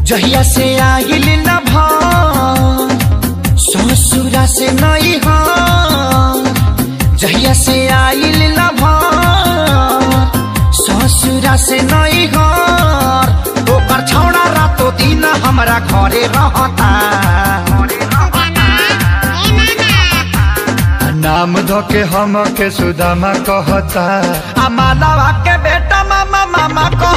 जहिया से आइल न भार ससुरा से नहीं हार जहिया से आइल न भार ससुरा से नहीं हार ओकर छौड़ा रातो दिन हमरा घरे रहता नाम धो के हम के सुदामा कहता आ मालावा के बेटा मामा मामा